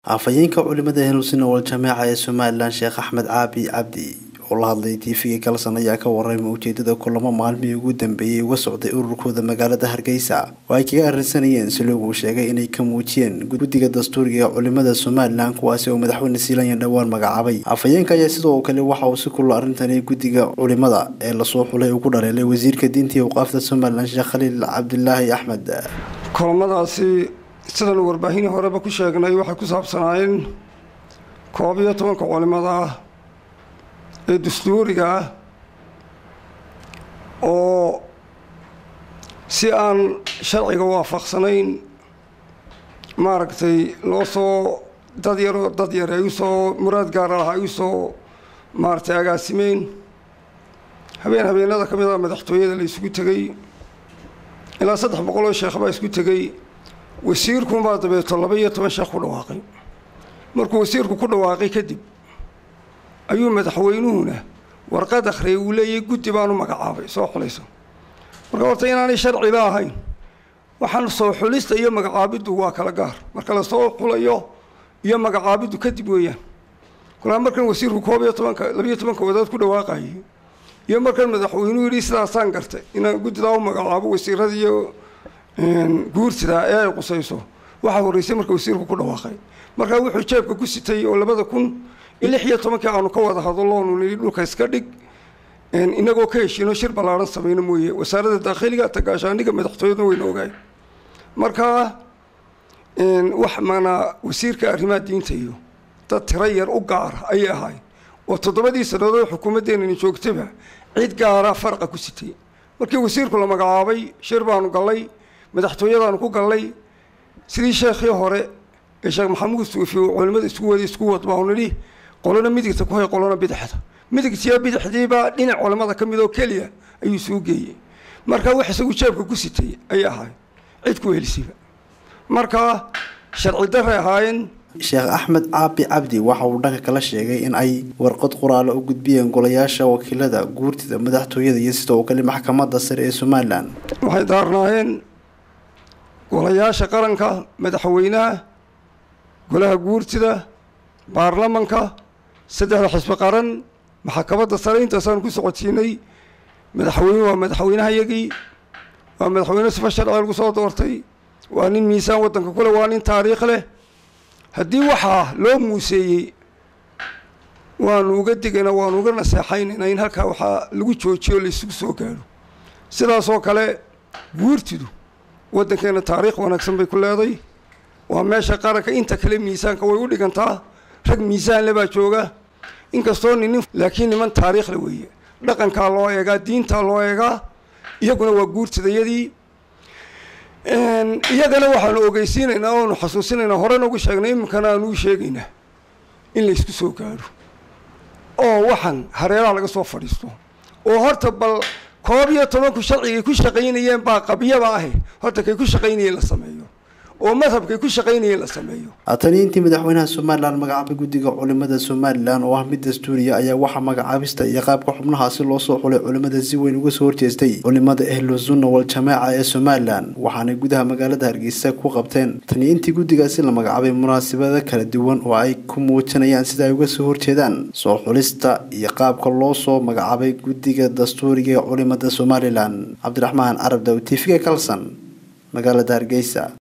afhayeenka culimada henuusin wal jameeca ee somalilan sheekh axmed caabi cabdi oo la hadlay tv-ga galsan ayaa ka warramay ujeedada kulamo maalmihii ugu dambeeyey uga socday ururkooda magaalada hargeysa oo ay kaga arrinsanayeen siloog uu sheegay inay ka muujiyeen guddiga dastuuriga ee culimada somalilan kuwaasi oo madaxweyne siilanyan dhowaan magacaabay afhayeenka ayaa sidoo kale waxa uu si kulla arrintani guddiga culimada ee lasoo xulay ugu dhaleelay wasiirka diinta iyo awqaafta somalilan sheekh khaliil cabdilaahi axmed kulamadaasi sidaan warbaahinii horeba ku sheegnay waxay ku saabsanaayeen koob iyo tobanka culimada ah ee dastuuriga ah oo si aan sharciga waafaqsanayn maaragtay loo soo dad yaroo dad yar ay usoo muraad gaara lahaa ay usoo maaragtay agaasimeen habeen habeenada ka mid a madaxtooyada la isugu tegey ilaa saddex boqol oo sheekh baa isku tegey wasiirkunbaa dabeeto laba iyo toban sheekh ku dhawaaqay markuu wasiirku ku dhawaaqay kadib ayuu madaxweynuhuna warqad akhriyay uu leeyahy guddi baanu magacaabay soo xulayso marka horta inaanay sharciba ahayn waxaan soo xulista iyo magacaabiddu waa kala gaar marka lasoo xulayo iyo magacaabiddu kadib weeyaan kolkaa markan wasiirku koob iyo tobanka labiyo tobanka wadaad ku dhawaaqayay iyo markan madaxweynuhu yidhi sidaasaan gartay inaan guddidaa u magacaabo wasiirada iyo guurtida ee ay qusayso waxaa horreysay marka wasiirku ku dhawaaqay markaa wuxuu jeebka ku sitay oo labada kun lix iyo tobankii aanu ka wada hadaloonu nidhi dhulka iska dhig inagoo ka heshiino shir ballaaran samayno mooye wasaaradda daakhiliga tagaashaaniga madaxtooyadna wayna ogaay markaa wax mana wasiirka arrimaha diinta iyo dad tiro yar u gaara ayay ahaay oo toddobadii sannadood xukuumaddeenani joogtaba cid gaara faraqa ku sitay markii wasiirku la magacaabay shir baanu gallay madaxtooyadaanu ku gallay sidii sheekhii hore ee sheekh maxamuud suufi uu culimmada isku waday isku wad baanu nidhi qolona midigta ku hay qolona bidixda midigtiyo bidixdiibaa dhinac culimmada ka mid oo keliya ayuu suu geeyey marka wax isagu jeebka ku sitay ayay ahaay cid ku helisiba marka sharci daray ahaayeen sheekh axmed caabi cabdi waxa uu dhanka kala sheegay in ay warqad qoraalo u gudbiyeen golayaasha wakiilada guurtida madaxtooyada iyo sidoo kale maxkamadda sare ee somalilan waxay daarnaayeen golayaasha qaranka madaxweynaha golaha guurtida baarlamanka saddexda xisbi qaran maxkamadda sare intaasaan ku socodsiinay madaxweyne waa madaxweynehayagii waa madaxweyne sifa sharciga lagu soo doortay waa nin miisaan waddanka kule waa nin taariikh leh haddii waxaa loo muuseeyey waanu uga digayna waanu uga naseexaynayna in halkaa waxaa lagu joojiyo laysugu soo gaadho sidaasoo kale guurtidu waddankeena taariikh wanaagsan bay ku leeday waa meesha qaranka inta kale miisaanka way u dhigantaa rag miisaanle baa jooga inkastoo ninin laakiin niman taariikhle weeye dhaqankaa loo eegaa diintaa loo eegaa iyaguna waa guurtidayadii iyagana waxaanu ogeysiinaynaa oanu xasuusinaynaa horena ugu sheegnay iminkana aanu u sheegaynaa in laysku soo gaadho oo waxaan hareeraha laga soo fadhiisto oo horta bal koob iyo tobanku sharcigay ku shaqaynayeen baa qabyaba ahe horta kay ku shaqaynayeen la sameeyo oo madhabkay ku shaqaynayeen la sameeyo tani intii madaxweynaha somalilan magacaabay guddiga culimada somalilan oo ah mid dastuuriya ayaa waxaa magacaabista iyo qaabka xubnahaasi loo soo xulay culimada si weyn uga soo horjeestay culimada ahlu sunna wal jamaaca ee somalilan waxaanay gudaha magaalada hargeysa ku qabteen tani intii guddigaasi la magacaabay munaasabado kala duwan oo ay ku muujinayaan sida ay uga soo horjeedaan soo xulista iyo qaabka loo soo magacaabay guddiga dastuuriga ee culimada somalilan cabdiraxmaan carab daw tv-ga kalson magaalada hargeysa